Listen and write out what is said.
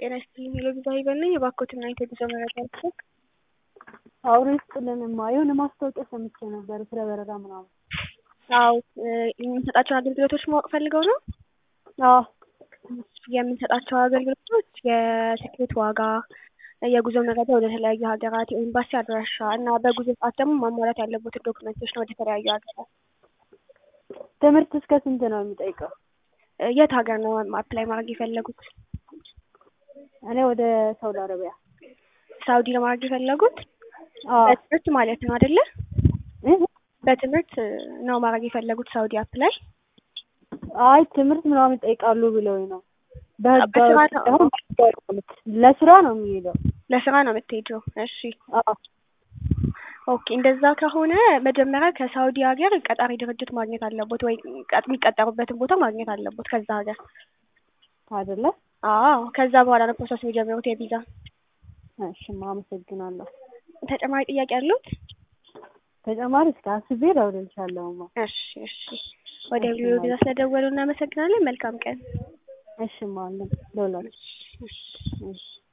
ጤና ይስጥልኝ ሄሎ ቪዛ ሂበል ነኝ። የባኮትና የጉዞ መረጃ ልስጥ። አውሪ ይስጥልንማ የሆነ ማስታወቂያ ሰምቼ ነበር ስለ በረራ ምናምን። አዎ የምንሰጣቸውን አገልግሎቶች ማወቅ ፈልገው ነው። አዎ የምንሰጣቸው አገልግሎቶች የትኬት ዋጋ፣ የጉዞ መረጃ ወደ ተለያዩ ሀገራት፣ የኤምባሲ አድራሻ እና በጉዞ ሰዓት ደግሞ ማሟላት ያለቦትን ዶክመንቶች ነው ወደ ተለያዩ ሀገራት። ትምህርት እስከ ስንት ነው የሚጠይቀው? የት ሀገር ነው አፕላይ ማድረግ የፈለጉት? እኔ ወደ ሳውዲ አረቢያ። ሳውዲ ለማድረግ የፈለጉት አዎ በትምህርት ማለት ነው አይደለ? እህ? በትምህርት ነው ማድረግ የፈለጉት ሳውዲ አፕላይ። አይ ትምህርት ምናምን ይጠይቃሉ ብለውኝ ነው። በህጋዊ በስራ ነው። ሳይሆን በህጋዊ ማለት ለስራ ነው የሚሄደው። ለስራ ነው የምትሄጂው? እሺ አዎ ኦኬ። እንደዛ ከሆነ መጀመሪያ ከሳውዲ ሀገር ቀጣሪ ድርጅት ማግኘት አለቦት ወይ ቀጥ- የሚቀጠሩበትን ቦታ ማግኘት አለቦት ከዛ ሀገር። አይደለ? አዎ ከዛ በኋላ ነው ፕሮሰስ የሚጀምሩት የቪዛ። እሺማ አመሰግናለሁ። ተጨማሪ ጥያቄ አሉት? ተጨማሪ እስከ አስቤ እደውልልሻለሁማ። እሺ እሺ። ወደ ቪዲዮ ቪዛ ስለደወሉ እናመሰግናለን። መልካም ቀን። እሽማ አለን ደውላለሁ። እሺ። እሺ